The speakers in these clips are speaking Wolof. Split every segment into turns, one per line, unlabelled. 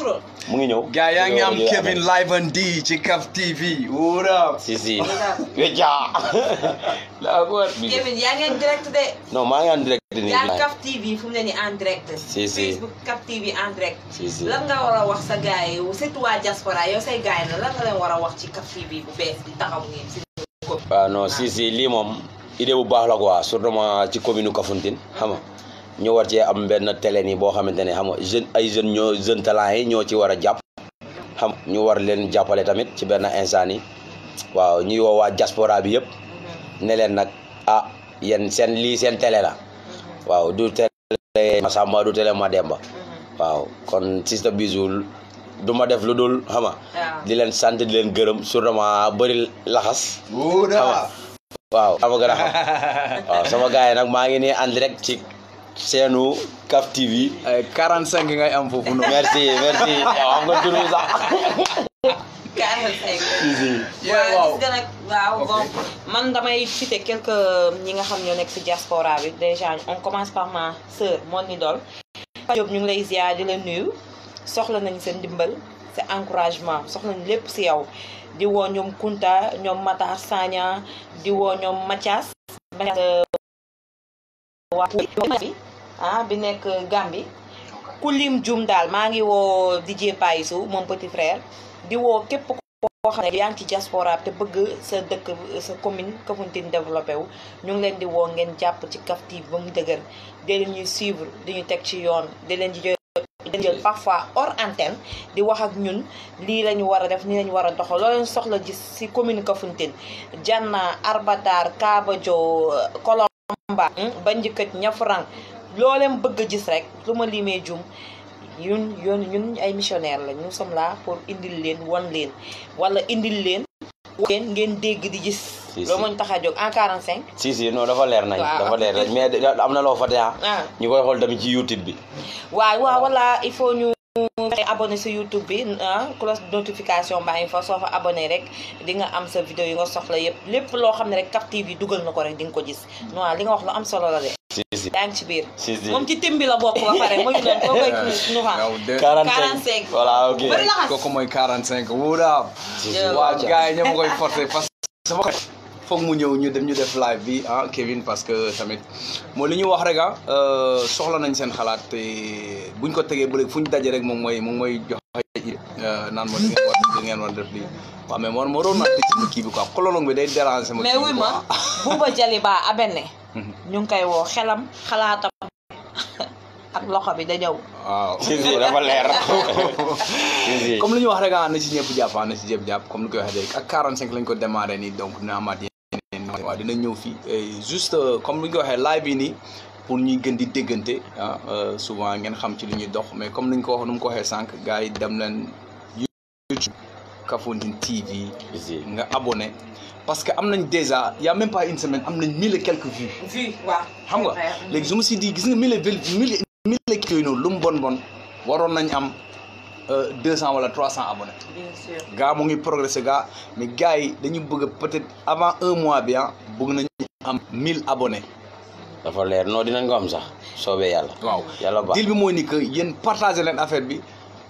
contrôle.
mu ngi ñëw
gars yaa ngi am
Yow- yow-
Kevin live and D ci Kaf TV what up
si si wécca la ko
Kevin yaa ngi en direct de.
non maa ngi en direct nii
yaa ngi Kaf TV fu mu ne nii en direct.
Si, si.
Facebook Kaf TV en direct.
si si
lan nga war a wax sa gars yi surtout waa diaspora yow say gars yi la lan nga leen war a wax ci Kaf TV bu bees di taxaw nii si
waaw non si si lii moom idée bu baax la quoi surtout ma ci commune Kafountine xam nga ñu war cee am benn télé nii boo xamante ne xam nga jeune ay jeunes ñoo jeune talent yi ñoo ci war a jàpp xam nga ñu war leen jàppale tamit ci benn instant yi waaw ñuy woo waa diaspora bi yëpp ne leen nag ah yéen seen lii seen télé la waaw du télé Masamba du télé Mademba waaw kon Sista Bijou du ma def lu dul xam nga
waaw.
di leen sant di leen gërëm surtout ma bëri laxas
what up
waaw sama gën a xam waaw sama gars yi nag maa ngi nii en direct ci seenu Kaf TV
ay 45 ngay am foofu noonu
merci merci yow xam nga tur bi sax
45.
Yeah, waaw.
gis nga nag waaw bon man damay citer quelques ñi nga xam ñoo nekk si diaspora bi déjà on commence par ma sœur mon idole Diop ñu ngi lay ziar di la nuyu soxla nañ seen ndimbal sa encouragement soxla nañ lépp si yow di woo ñoom Kunta ñoom Matar Sagna di woo ñoom Mathias waa bi ah bi nekk Gambie ku lim jum daal maa ngi woo DJ Payisu moom petit frère di woo képp koo xam ne yaa ngi ci diaspora te bëgg sa dëkk sa commune Kafountine développé wu ñu ngi leen di woo ngeen jàpp ci Kaf TV ba mu dëgër di leen ñuy suivre di ñu teg ci yoon di leen di jël di leen jël parfois hors antenne di wax ak ñun lii la ñu war a def nii la ñu war a doxal loo leen soxla gis si commune Kafountine Janna Arbatar Kabajo Kolomba ba njëkkat ñafrang loo leen bëgg a gis rek lu ma limee jum ñun yoon ñun ay missionnaire la nous sommes là pour indil leen wan leen wala indil leen leen ngeen dégg di gis
Si,
loolu
si.
moo ñu tax a jóg en 45
si si non dafa leer nañ
Waaw.
dafa leer nañ mais da- am na loo fa tea
ah
ñu koy xool tamit ci YouTube bi
waaw waaw voilà il faut ñu fexe abonné sa YouTube bi ah cloche de notification baa ngi fa soo fa abonné rek di nga am sa vidéo yi nga soxla yëpp lépp loo xam ne rek Kaf TV dugal na ko rek di nga ko gis non li nga wax lu am solo la de
si si
yaa ngi ci biir
si si
moom ci tim bi la bokk ba pare mu ngi doon koo koy nu xam
yow de
45
45.
voilà ok
Bëri laxas.
kooku mooy 45 what up
si si
Yeah.
waa
wàcca.
gars yi ñoo ma koy forcer parce que sama xarit foog mu ñëw ñu dem ñu def live bi ah Kevin parce que tamit mooy li ñu wax rek ah euh, soxla nañ seen xalaat te buñ ko tegee ba léegi fu ñu daje rek moom mooy moom mooy jox euh, naan ma di ngeen war di ngeen war def lii waaw mais man moo doon naa tëj sama kii bi quoi kololong bi day déranger ma
mais
kii bi
wuy
quoi.
ma Buuba Jaliba abenne ñu ngi koy woo xelam xalaatam ak loxo bi da ñëw
waaw
si si dafa leer si si
comme li ñu wax rek ah na si ñëpp jàpp ah na si ñëpp jàpp comme ni ko waxee léegi ak 45 lañ ko démarré nii donc dina amaat yeneen waaw dina ñëw fii et juste euh, comme ni ñu ko waxee live yi nii pour ñuy gën di déggante ah euh, souvent ngeen xam ci li ñuy dox mais comme ni ñu ko wax nu mu ko waxee sànq gars yi dem leen YouTube Kafountine TV
si si
nga abonné parce que am nañ déjà y a même pas une semaine am nañ mille et quelques vues
vu waaw
xam nga léegi su ma si di gis nga mille vel mille mille kii yooyu noonu lu mu bon bon waroon nañ am deux cent wala trois cent abonnés
bien sûr
gaa mu ngi progressé gaa mais gars yi dañu bëgg peut-être avant un mois bi ah bëgg nañu am mille abonnés
dafa leer non dinañ ko am sax soobee yàlla
waaw
yàlla baax
deal bi mooy ni que yéen partagé leen affaire bi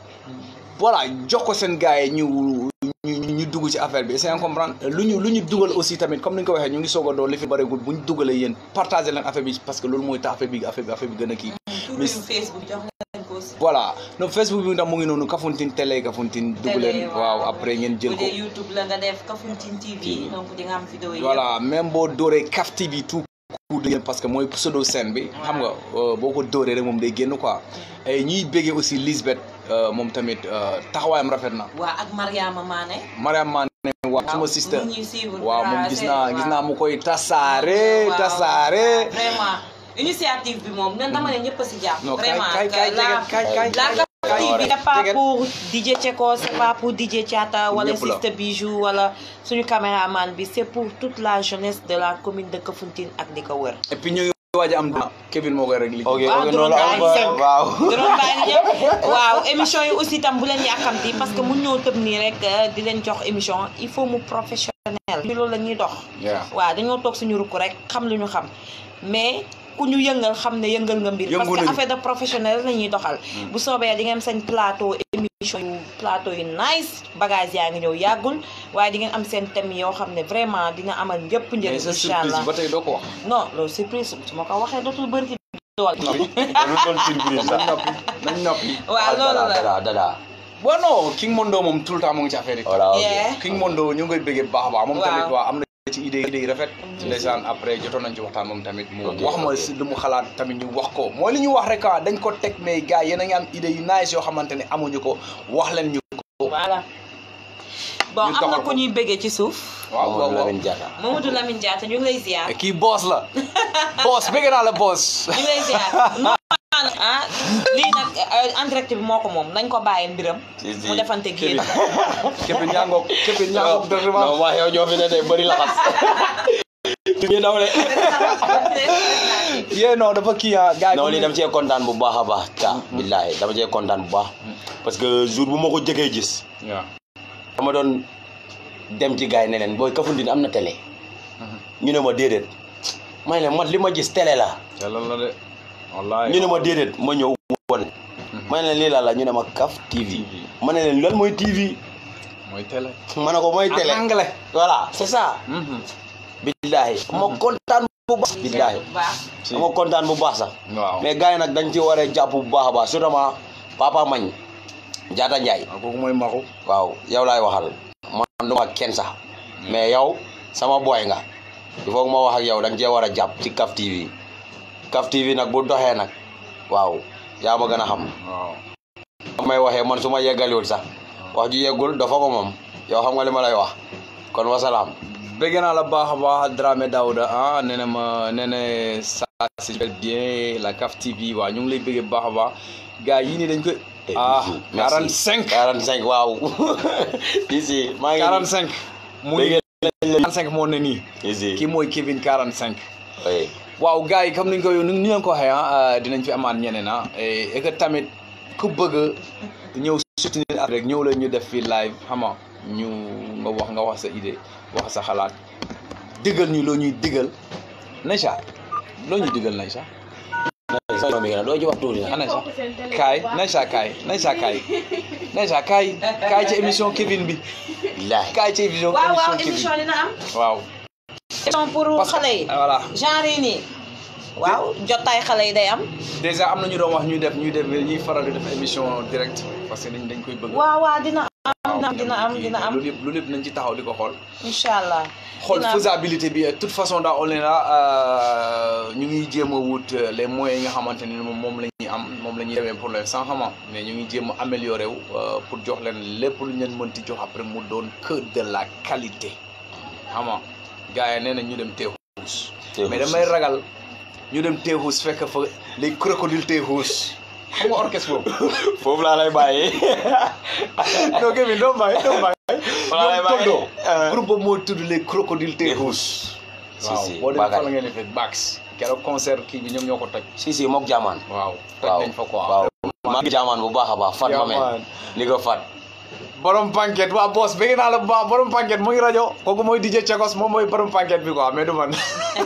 voilà jox ko seen gars yi ñu ñu ñu dugg ci affaire bi c'est comprendre lu ñu lu ñu dugal aussi tamit comme ni nga ko waxee ñu ngi soog a doon li fi bëreegul bu ñu dugalee yéen partagé leen affaire bi parce que loolu mooy tax affaire bi affaire bi affaire bi gën a kii
turu Facebook jox nañ ko aussi
voilà no Facebook bi ndax mu ngi noonu Kafountine télé Kafountine dugg leen waaw après ngeen jël
bu
ko
dee YouTube la nga def Kafountine TV donc di nga am vidéo yi
voilà même boo dóoree Kaf TV tout court de parce que mooy pseudo scène bi xam nga euh, boo ko dóoree rek moom day génn quoi et ñuy béggee aussi Lisbeth euh, moom tamit euh, taxawaayam rafet na
waa ak Mariama Mané
Mariam Mané waaw suma
waaw,
sister
mu ngi ñuy suivre,
waaw moom
waaw,
gis
c'est-
naa gis naa
waaw.
mu koy tasaare
Waaw,
tasaare
vraiment initiative bi moom nan dama ne ñëpp a si jàpp
non kay
vraiment
kay kay
la
jeget kay kay
la
kay
Kaf TV c'est pas
jeget.
pour DJ Cheko c'est pas pour DJ Thiata wala
Ñëpp la.
Sister Bijou wala suñu caméraman bi c'est pour toute la jeunesse de la commune de Kafountine ak li ko wër
et puis ñu ngi waaj a am Kevin moo koy réglé
ok
Waaw,
ok
drone
noonu la
baa
am
ngi
ba waaw
drone baa ngi ñëw waaw émission yi aussi tam bu leen yàkkamti parce que mun ñoo tëb nii rek euh, di leen jox émission il faut mu professionnel ci loolu la ñuy dox
Yeah.
waaw dañoo toog suñu rukk rek xam lu ñu xam mais ku ñu yëngal xam ne yëngal nga mbir parce
Yëngu
que
nañu.
affaire de professionnel la ñuy doxal bu soobee di ngeen sañ plateau émission émission yu plateau yu nice bagage yaa ngi ñëw yàggul waaye di ngeen am seen thème yoo xam ne vraiment dina amal ñëpp njëriñ
mais sa
incha
surprise
allah
ba tey doo ko wax.
non loolu surprise su ma ko waxee dootul bëri ci dool
loolu doon surprise
nañ
sax
noppi nañ noppi.
waaw loolu la
dada dada
bon non King Mondo moom tout le temps mu ngi ci affaire yi.
voilà ok
Yeah.
King Mondo ñu ngi koy bëggee bu baax a baax. moom
Waaw.
tamit waaw am na ci idée idée yu rafet. ndeysaan après jotoon nañ ci waxtaan moom tamit. mu
Ok,
wax ma
ok.
si lu mu xalaat tamit ñu wax ko. mooy li ñu wax rek ah dañ ko teg mais gars yéen a ngi am idée yu nice yoo xamante ne amuñu ko wax leen ñu ko.
voilà bon
Ñu
am na
doxal
ku
ko.
ñuy bëggee ci suuf
waaw waaw
Mamadou
waaw.
Lamine Diatta
Mamadou Lamine Diatta ñu ngi lay ziar
kii boss la. boss bëgg naa la boss.
ñu ngi lay ziar non ah lii nag euh, en direct bi moo ko moom nañ ko bàyyi mbiram
Si, si.
mu defante génn
képp ñaangoog képp ñaangoog dëgg
non maa yow ñoo fi ne de bëri laxas ñu daw le
yee non dafa kii ah gars yi
non
comme
lii
ni-
dama cee kontaan bu baax a baax ta billaahi dama cee kontaan bu baax parce que jour bu ma ko jëkkee gis
waaw.
dama doon dem ci gars yi ne leen booy Kafountine am na télé ñu ne ma déedéet may leen man li ma gis télé la
te lan la de. wallaay
ñu ne ma déedéet ma ñëw won ma ne leen lii laa la ñu ne ma Kaf TV ma ne leen lan mooy TV
mooy télé.
ma ne ko mooy télé
en anglais.
voilà c'est ça billaahi ma kontaan bu baax billaahi
si
ma kontaan bu baax sax
waaw.
mais gars yi nag dañ ci war a jàpp bu baax a baax surtout ma papa Mañ Jaata Njaay
waaw kooku mooy Maxu.
waaw yow laay waxal man du ma kenn sax mais yow sama boy nga il faut que ma wax ak yow da nga cee war a jàpp ci Kaf TV Kaf TV nag bu doxee nag waaw yaa ma gën a xam
waaw.
may waxee man su ma yeggaliwul sax wax ju yeggul dafa ko moom yow xam nga li ma lay wax kon wasalaam
bëgg naa la baax a baax Dramé Daouda ah nee na ma nee na ça c'est bien la CAF TV waaw ñu ngi lay bëggee bu baax a baax gars yi nii dañ koy. ah 45
45 waaw ici maa ngi
45. mu ngi
Bëgg
45 moo ne nii.
ici
kii mooy Kevin 45.
oui
waaw gars yi comme ni ñu ko ni ñu leen ko waxee ah dinañ fi amaat ñeneen ah et et que tamit ku bëgg a ñëw soutenir at rek ñëw la ñu def fi live xam nga ñu nga wax nga wax sa idée wax sa xalaat digal ñu loo ñuy digal Naïcha loo ñuy digal Naïcha
sama mi gën a doo ci wax tuuti nag
ah Naïcha kaay Naïcha kaay Naïcha kaay Naïcha kaay kaay ci émission Kevin bi
billaahi
kaay ci émission
waaw waaw
émission
émission
Kevin
dina am
waaw
émission pour
Parce que-
xale yi
voilà
genre yi nii waaw jotaay xale yi day am
déjà am na ñu doon wax ñuy def ñuy def ñuy faral di def émission direct parce que dañ dañ koy bëgg
waaw waaw dina am dina am dina am
loolu yëpp loolu yëpp nañ ci taxaw di ko xool
incha allah
xool
dina am.
faisabilité bi de toute façon daal on est là euh, ñu ngi jéem a wut euh, les moyens yi nga xamante ne moom moom la ñuy am moom la ñuy demee pour l'instant xam nga mais ñu ngi jéem a améliorer wu euh, pour jox leen lépp lu ñu leen mënti jox après mu doon que de la qualité xam nga gars yi nee na ñu dem teexuus mais damay ragal ñu dem teexuus fekk fa les crocodiles teexuus xam nga orchestre boobu
foofu laa lay bàyyi
non Kevin doo bàyyi doo bàyyi
Wala lay
ñoom
bàyyi.
Tondo
Euh.
groupe boobu moo tudd les crocodiles teexuus
si
waaw
si
boo demee fa la
Bakary
ngeen di fekk Bax keroog concert kii bi ñoom ñoo ko toj.
si si mook jaamaan
waaw toj
waaw
nañ fa quoi.
waaw maa ngi jaamaan bu baax a baax fat ma mel
Jaamaan.
ni ko fat
borom panquette waa boss bëgg naa la bu baax borom panquette mu ngi rajo kooku mooy DJ Chagos moom mooy borom panquette bi quoi mais du man.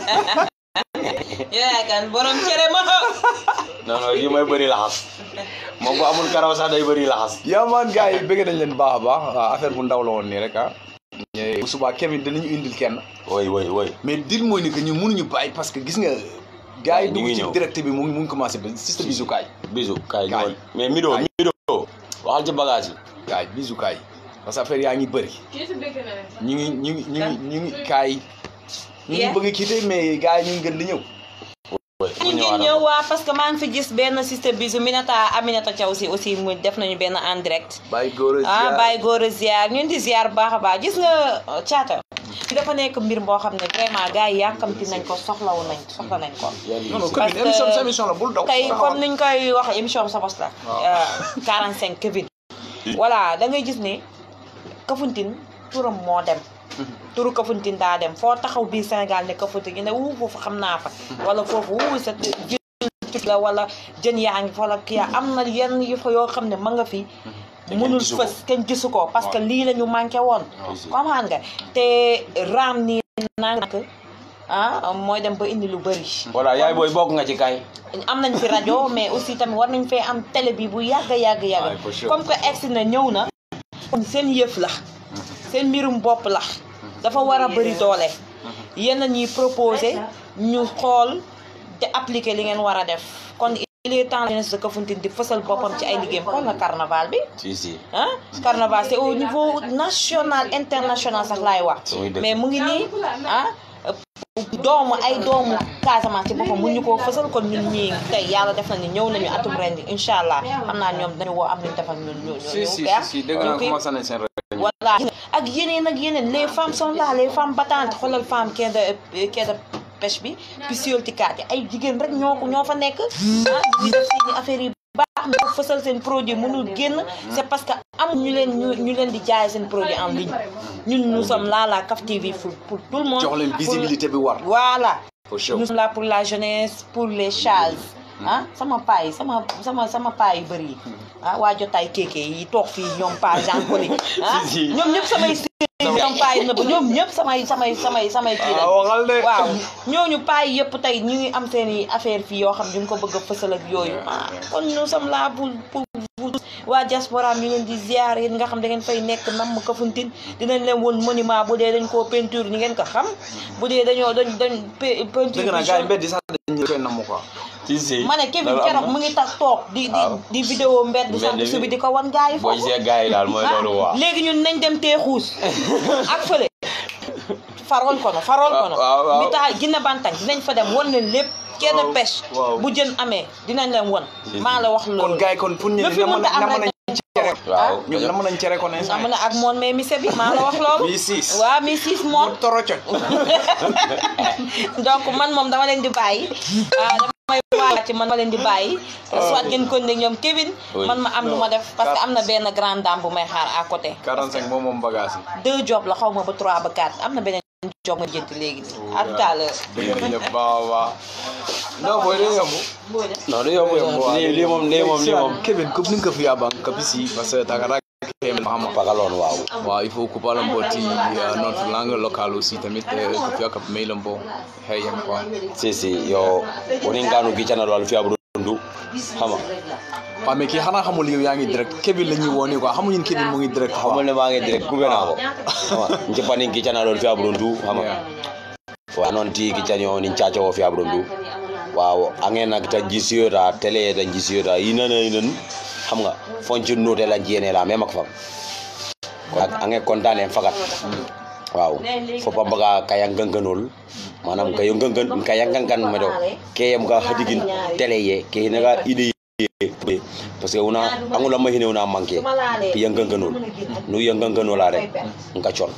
yaa kan borom cere ma
non non yi may bëri laxas moom bu amul karaw sax day bëri laxas
yaa man gars yi bëgg nañ leen bu baax a baax waaw affaire bu ndaw la woon nii rek ah. bu subaa Kevin dinañu indil kenn.
woy woy woy
mais dir mooy ni que ñu mënuñu bàyyi parce que gis nga. gars yi
ñu ngi
dugg ci
ñëw.
direct bi mu ngi mu ngi commencé ba système bisukaay.
bisu kaay
Kaay.
ñëwal mais mido
Kaay.
mido waxal ci bagage yi
gars yi bisukaay parce que affaire yaa ngi bëri. ñu ngi ñu ngi ñu ngi ñu ngi kaay. ñu ngi
Yeah.
bëgg a quitter mais gars yi ñu ngi gën di ñëw.
woy
ñu ngi ñëw waa parce que maa ngi fi gis benn système bisu Minata Aminata Thiaw si aussi mu def nañu benn en direct
bàyyi góor
ah bàyyi góor a ziar ñun di ziar bu baax a baax gis nga uh, caata dafa nekk mbir boo xam ne vraiment gars yi yàkkamti nañ ko soxlawu nañ soxla nañ ko
non non
Parce
Kevin
que
émission sa émission la bul daw.
tey
taxawal.
comme niñ koy wax émission sa bos la
Waaw.
euh, 45 Kevin voilà da ngay gis ne Kafountine turam moo dem turu Kafountine daa dem foo taxaw biir Sénégal ne Kafountine ñu ne wuu foofu xam naa fa wala foofu wuu sa jën la wala jën yaa ngi fa wala kii yaa am na yenn yu fa yoo xam ne ma nga fi
kenn
mënul
gisu ko.
fës kenn gisu ko parce que lii la ñu manqué woon
Aussi.
comprendre nga te raam nii nag ah mooy dem ba indi lu bëri
voilà yaay booy bokk nga ci kay
am nañ fi rajo mais aussi tamit war nañ fee am télé bi bu yàgg yàgg
Ouais,
yàgg
for sure.
comme que egsi na ñëw na kon seen yëf la seen mbirum bopp la dafa war a bëri doole yéen a ñuy proposé ñu xool te appliquer li ngeen war a def kon il est temps la jeunesse de Kafountine di fësal boppam ci ay liggéeyam xool na carnaval bi
si si
ah carnaval c'est au niveau national international sax laay wax
Oui, dëgg.
mais mu ngi nii ah doomu ay doomu Casamance ci boppam mu ñu ko fësal kon ñun ñii tey yàlla def na ni ñëw nañu atum ren bi incha allah xam naa ñoom dañu woo am nañu defal ñun ñu ñu
si si
ñu
si dégg naa commencé nañ seen réunion
voilà ak yeneen ak yeneen les femmes sont là les femmes battantes xoolal femme quai de quai de pêche bi pisciculture yi ay jigéen rek ñoo ko ñoo fa nekk ah di def seeni affaires yi baax mais fësal seen produit mënul génn c'est parce que am ñu leen ñu ñu leen di jaay seen produit en ligne ñun nous sommes là la CAF TV pour pour tout le monde
jox leen
pour-
visibilité bi war
voilà
for sure
nous sommes là pour la jeunesse pour les chals ah sama paa yi sama sama sama paa yu bëri yi ah waa jotaay kéeke yi toog fii ñoom paa Jean Coly ah
Si, si.
ñoom ñëpp samay sëriñ ñoom paa yi nëbb ñoom ñëpp samay samay samay samay kii
ah
lañ
waxal de
waaw ñooñu paa yi yëpp tey ñu ngi am seen i affaire fii yoo xam ñu ngi ko bëgg a fësal ak yooyu ah kon nous sommes là pour pour vous waa diaspora ñu leen di ziar yéen nga xam da ngeen fay nekk namm Kafountine dinañ leen woon monument bu dee dañ koo peinture ni ngeen ko xam bu dee dañoo dañ dañ pe- peinture
dëgg naa
bi
gars yi
jaune.
mbedd yi sax dañ koy namm quoi
si si
ma ne Kevin
loolu am
keroog
na.
mu ngi tax toog di di
Waaw.
di vidéo mbedd
Mbedd
sant
bi.
su bi di ko wan gars yi
boo
foofu
gisee gars yi daal mooy loolu waa
léegi ñun nañ dem tee xuus ak fële faroon kono faroon kono
waaw, waaw.
bi tax ginna bantang dinañ fa dem won leen lépp quai de
Waaw,
pêche
waaw.
bu jën amee dinañ leen won
Si,
maa la wax
kon
loolu
gars yi kon pour ñu
lu fi
na mën
mënta am
na mën
rek
nañ cere
waaw
ñoom na mën nañ cere ko ne
am na ak moon mais mise bi maa la wax loolu
mi siis
waaw mi siis moon
mu toro coc
donc man moom dama leen di bàyyi ah damay waat ci man ma leen di bàyyi soit ngeen kon ne ñoom Kevin
Oui.
man ma am lu ma def parce que am na benn grande dame bu may xaar à côté
45 moom moom bagage yi
deux jobs la xaw ma ba trois ba quatre am na beneen job ma jënt léegi nii à tout à l'heure
dëgg nañ la baax a baax non booy day yomb
non du yomb sax lii lii moom lii moom lii moom
Kevin comme ni nga ko fi yabang kapisi parce que takara keme mahama
pagaloon waaw
waaw il faut couper un peu euh, notre langue locale aussi tamit euh, ko fiya kap mailam bo heyem quoi
si si yo woni nganu gicana wal fi abru ndu xama
waaw mais kii xanaa xamul yow yaa ngi direct Kevin la ñuy woo nii quoi xamuñu ne Kevin mu ngi direct
xamul
quoi
ne maa ngi direct kube naa ko xama njepani gicana wal fi abru ndu xama wa noon ti gicani o nin caca o fi abru ndu waaw angen nak ta jisiyota télé ta jisiyota yinana yinan xam nga fonci nuute la jiyene la même ak fam ak ange kontaan en fagat waaw fopa mbaga kaya ganganol manam kayo gangan kaya gangan medo keyem ga hadigin télé ye ke naga ide ye parce que una angula mahine una manke pi yanganganol nu yanganganol are nka chon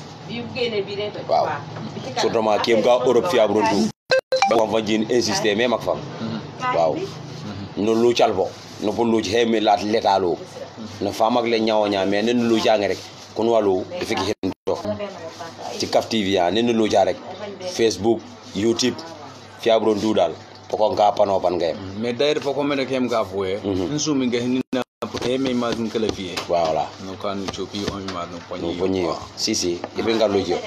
waaw surtout ma kem ga europe fi abron du ba fa jin insister même ak fam waaw no lu calbo no po lu hemi lat letalo no famak le nyawo nya mais nen lu jang rek kun walu ifiki hen to ci kaf tv ya nen lu ja rek facebook youtube fi abron du dal poko nga pano pan ngay
mais d'ailleurs fo ko mene kem ga foye
Mhm.
nsumi nga hinina pour heme ma dum kala fiye
voilà
no kan chopi on ma no
no
poni
ponyi si si ibe ngalu jo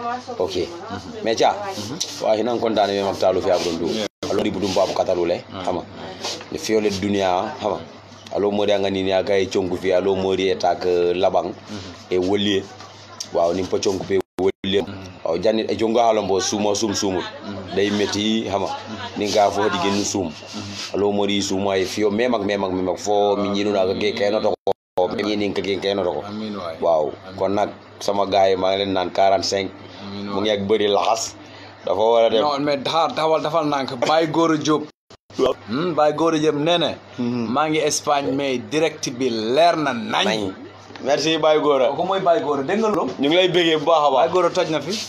ok mais ja wa hinan kontane me maktalu fi abron du alo di budum babu katalule xama ne fiole dunia xama alo modi anga ni ya gay chongu fi alo modi etak labang e wolie waaw nim po chongu pe wolie waaw janni e jonga halombo sumo sum sumut day meti xama ni nga fo di genu sum alo modi sumo ay fio memak memak memak fo mi ñinu na ge kayno to ko mi ñini ka ge kayno to ko
amin waay
waaw kon nag sama gars yi maa ngi leen naan 45
amin
mu ngi ak bëri laxas dafa war a dem
non mais daxaar dawal dafal nank Baye Gora Diop hmm Baye Gora Diop nee na maa ngi Espagne mais direct bi leer na nañ
nañ merci Baye Gora
kooku mooy Baye Gora dégg nga loolu
ñu ngi lay bëggee bu baax a
Baye
baax
Gora toj na fi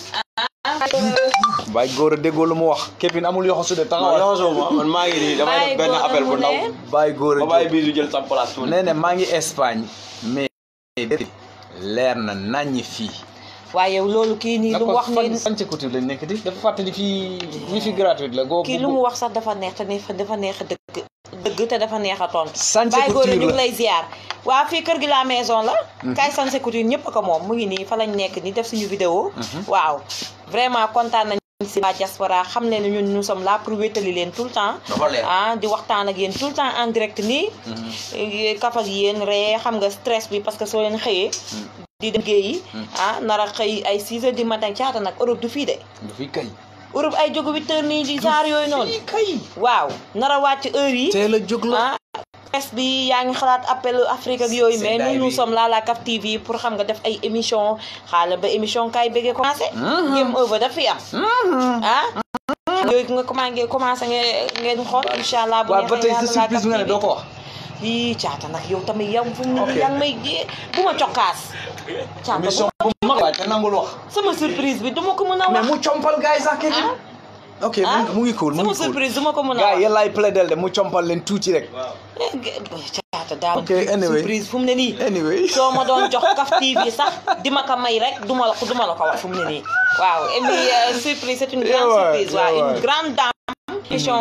Baye Gora déggoo lu mu wax Kevin amul yoxo su de
non
taxawal
yoxosoo ma man maa ngi nii damay def benn appel bu ndaw
Baye Gora
ba bàyyi
Diop
bii du jël sa place tuuti
nee na maa ngi Espagne mais leer na nañ fii
waaye yow loolu kii nii lu mu wax nii
fan couture lañ nekk di dafa fàttali fii wifi gratuite la goo
kii lu mu wax sax dafa neex te neex dafa neex a dëgg dëgg te dafa neex a tontu.
Sanse
Baye Gora
Couture
ñu ngi
la.
lay ziar waa fii kër gi la maison la. kaay Sanse Couture ñëpp a ko moom mu ngi nii fa lañ nekk nii def suñu vidéo. waaw vraiment kontaan nañ si la diaspora xam leen ne ñun nous sommes là pour wétali leen tout le temps
dafa leer.
ah di waxtaan ak yéen tout le temps en direct nii kaf ak yéen ree xam nga stress bi parce que soo leen xëyee di dem géeyi ah nar a xëy ay 6 heures du matin caata nag Europe du fii de
du fi kay.
Europe ay jógu 8 heures nii di saar yooyu noonu
fii kay.
waaw nar a wàcc heure yi
teel a jóg la.
ah presse bi yaa ngi xalaat appel Afrique ak yooyu mais
Seddaay
nous nous
bi.
sommes là la CAF TV pour xam nga def ay émission xaala ba émission kay bëggee commencé game over daf fi am ah yooyu nga commencé commencé ngeen ngeen xool incha allah bu
waaw ba tey
neexee
sa
yàlla la
surprise bi nga ne
CAF
doo
TV.
ko wax.
yii caata nag yow tamit yow fu mu
Ok.
ne yaa ngi may jiyee bu ma cokkaas caata
émission
bu
bu mag waaye te nangul wax.
sama surprise bi du ma ko mën a
mais
wax
mu compal gars yi sax Kevin. ok mu
ah
ngi- mu ngi cool mu
sama
ngi cool.
surprise du ma ko mën a
gars
wax
yi yéen laay plaidel de mu compal leen tuuti rek.
caata daal
Ok, anyway.
surprise fu mu ne nii
anyway.
soo ma doon jox Kaf TV sax di ma ko may rek du ma la ko du ma la ko wax fu mu ne nii waaw et puis euh, surprise c'est une
Yeah,
grande
ouais,
surprise waaw
yeah,
une
ouais.
grande dame émission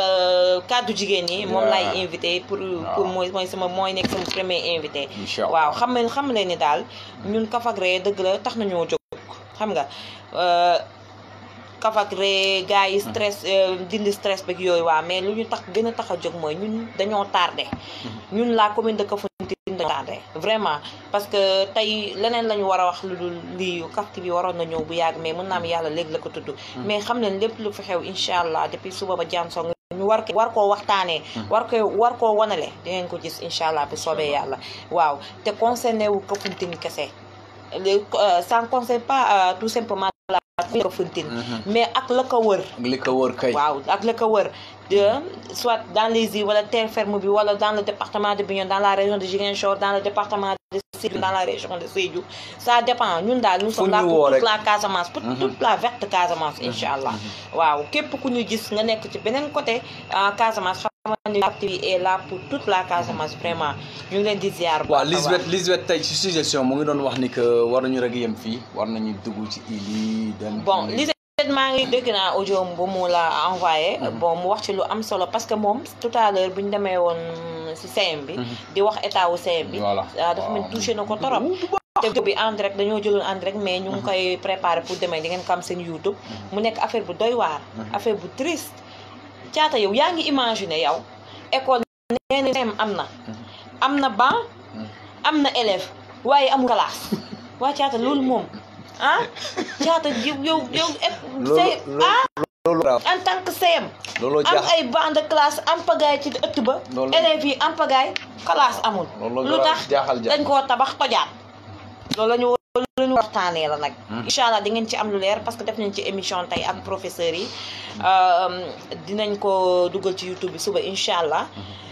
kaddu jigéen ñi moom
Yeah.
lay invité pour pour mooy mooy sama mooy nekk sama premier invité
Inch'Allah.
waaw xam nga xam leen ni daal ñun Kaf ak Ree dëgg la tax nañoo jóg xam nga euh, Kaf ak Ree gars yi stress euh, dindi stress beeg yooyu waa mais lu ñu tax gën a tax a jóg mooy ñun dañoo tardé ñun la commune de Kafountine dañoo tardé vraiment parce que tey leneen la ñu war a wax lu dul lii Kaf TV waroon na ñëw bu yàgg mais mën naa am yàlla léegi la ko tudd mais xam leen lépp lu fi xew incha allah depuis suba ba jàmm song ñu war ko war koo waxtaanee war ko war koo wanale dinañ ko gis incha allah bu soobee yàlla waaw te concerné wu Kafountine kese le euh, ça ne concerne pas euh, tout simplement la commune de Kafountine mais ak la ko wër
ak li ko wër kay.
waaw ak la ko wër de soit dans les îles wala terre ferme bi wala dans le département de Bignona dans la région de Ziguinchor dans le département de Sédhiou dans la région de Sédhiou ça dépend ñun daal nous
Fu
sommes là
ñu
pour
woo
toute
rek.
la Casamance pour toute la verte Casamance incha allah waaw képp ku ñu gis nga nekk ci beneen côté ah, Casamance xam nga ni Kaf TV est là pour toute la Casamance vraiment ñu ngi leen di ziar bu
waaw
baax a baax.
Lisbeth Lisbeth tey ci suggestion mu ngi doon wax ni que war nañu rek yem fii war nañu dugg ci île yi dem.
bon Lisette maa ngi dégg naa audio bu mu la envoyé bon mu wax ci lu am solo parce que moom tout à l'heure bu ñu demee woon si CM bi di wax état wu CM bi
Voilà.
ah, dafa mel ni touché na ko torop te vidéo bi en direct dañoo jëloon en direct mais ñu ngi koy préparé pour demain di ngeen ko am seen YouTube mu nekk affaire bu doy waar affaire bu triste caata yow yaa ngi imaginer yow école nee na CM am na am na banc am na élève waaye amul classe waa caata loolu moom ah caata yow yow yow
loolu
say ah
loolu grave
en tant que CM
looloo
am
jaax
ay banc de classe am pagaay ci ëtt ba
Loolu-
élèves yi am pagaay classe amul
Loolu
lu tax
jaaxal jaaxal.
dañ koo tabax tojaat loolu la ñu loolu la ñu waxtaanee la nag incha allah di ngeen ci am lu leer parce que def nañ ci émission tey ak professeurs yi Euh, dinañ ko dugal ci YouTube bi suba incha allah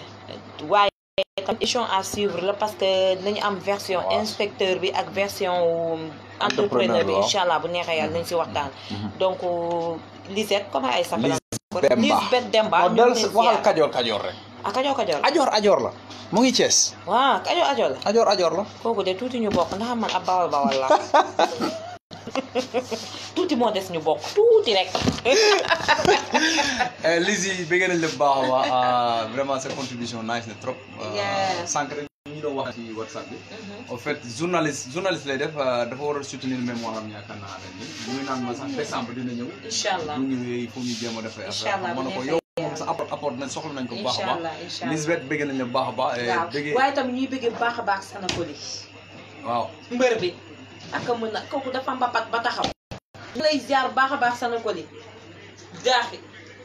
waaye tam émission à suivre la parce que dinañu am version
Waaw.
inspecteur bi ak version entrepreneur bi
waaw.
incha allah bu neexee yàlla nañ si waxtaan donc Lisette comment ay s'appelle
Lisbeth Demba
Lisbeth Demba
non
ñu
del
ngi leen
waxal
ziar.
kajoor kajoor rek
ah kajoor kajoor
ajoor ajoor la mu ngi Thiès
waaw kajoor kajoor la
ajoor ajoor la
kooku de tuuti ñu bokk ndax man ab bawal bawal la tuuti moo des ñu bokk tuuti rek
Lizzy bëgg nañ la bu baax a baax vraiment sa contribution nice na trop
Yeah.
sànq rek ñu doon wax ci WhatsApp bi en fait journaliste journaliste lay def dafa war a soutenir mémoire am yaakaar naa ren nii ñu ngi naan ma sax décembre dina ñëw
incha allah
bu ñëwee il faut ñu jéem a def ay
Incha allah
affaire ma ne ko
bu
yow
neexee
moom sa apport apport nañ soxla nañ ko bu baax a
incha allah
baax
incha allah
Lisbeth bëgg nañ la bu baax a baax
waaw
bëggee
waaye tam ñuy bëggee bu baax a baax Sanakoli
waaw
mbër bi ak a mën a kooku dafa mbapat ba taxaw ñu lay ziar bu baax a baax Sanakoli jaaxi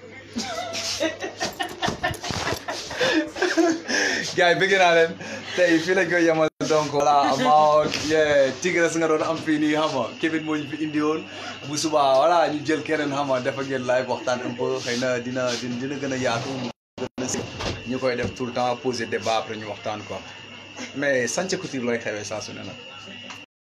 gars yi bëgg naa leen tey fii lañ koy yemal donc voilà about yeah Tigres nga doon am fii nii xam nga Kevin moo ñu fi indi woon bu subaa voilà ñu jël keneen xam nga dafa ngeen live waxtaan un peu xëy na dina dina dina gën a yaatu mu gën a si ñu koy def tout le temps poser débat après ñu waxtaan quoi mais Santhie Couture looy xewee saa su ne nag